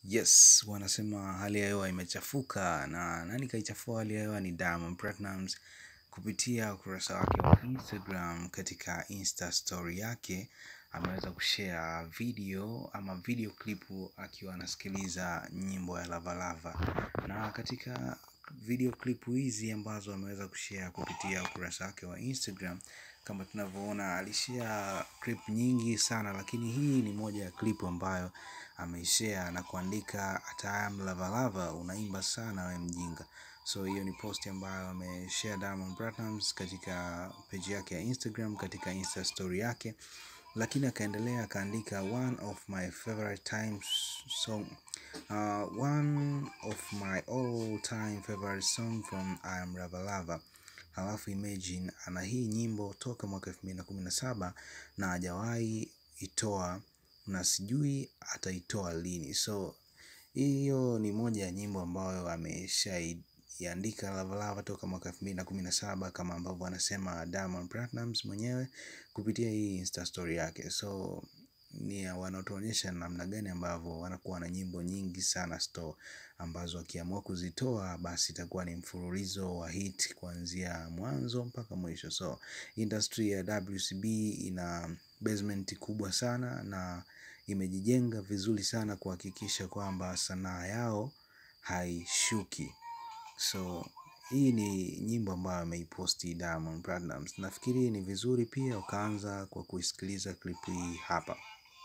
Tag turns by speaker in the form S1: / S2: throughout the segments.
S1: Yes, wanasema hali ya hewa imechafuka na nani kaichafua hali ya hewa ni Diamond Platnumz kupitia ukurasa wake wa Instagram katika Insta story yake ameweza kushare video ama video clip akiwa anasikiliza nyimbo ya Lava Lava na katika video clip hizi ambazo ameweza kushare kupitia ukurasa wake wa Instagram kama tunavyoona alishare clip nyingi sana lakini hii ni moja ya clip ambayo ameishare na kuandika atam lava lava unaimba sana we mjinga so hiyo ni post ambayo ameshare Diamond Platnumz katika page yake ya Instagram katika insta story yake lakini akaendelea akaandika one of my favorite times song uh, one of my all time favorite song from I am Lava Lava halafu imagine ana hii nyimbo toka mwaka elfu mbili na kumi na saba na hajawahi itoa na sijui ataitoa lini so hiyo ni moja ya nyimbo ambayo ameshaiandika Lavalava toka mwaka elfu mbili na kumi na saba kama ambavyo anasema Diamond Platnumz mwenyewe kupitia hii insta story yake so ni wanatuonyesha namna gani ambavyo wanakuwa na nyimbo nyingi sana store ambazo akiamua kuzitoa basi itakuwa ni mfululizo wa hit kuanzia mwanzo mpaka mwisho so industry ya WCB ina basement kubwa sana na imejijenga vizuri sana kuhakikisha kwamba sanaa yao haishuki so hii ni nyimbo ambayo ameiposti Diamond Platnumz nafikiri ni vizuri pia ukaanza kwa kuisikiliza clip hii hapa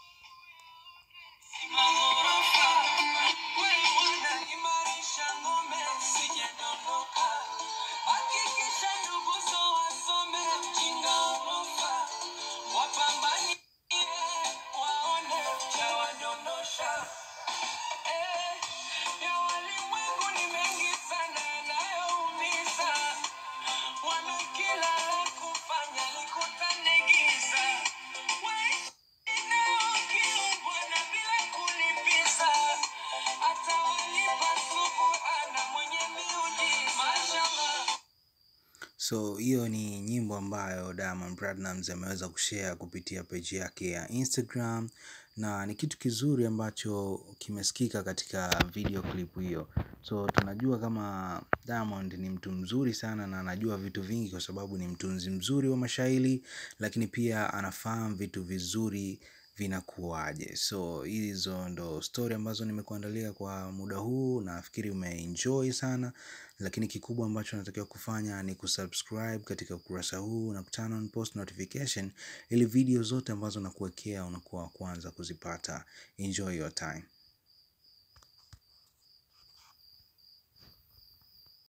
S1: so hiyo ni nyimbo ambayo Diamond Platnumz ameweza kushare kupitia page yake ya Instagram na ni kitu kizuri ambacho kimesikika katika video clip hiyo so tunajua kama Diamond ni mtu mzuri sana na anajua vitu vingi kwa sababu ni mtunzi mzuri wa mashairi lakini pia anafahamu vitu vizuri vinakuwaje so hizo ndo story ambazo nimekuandalia kwa muda huu nafikiri umeenjoy sana lakini kikubwa ambacho natakiwa kufanya ni kusubscribe katika ukurasa huu na kuturn on post notification ili video zote ambazo nakuwekea unakuwa wa kwanza kuzipata enjoy your time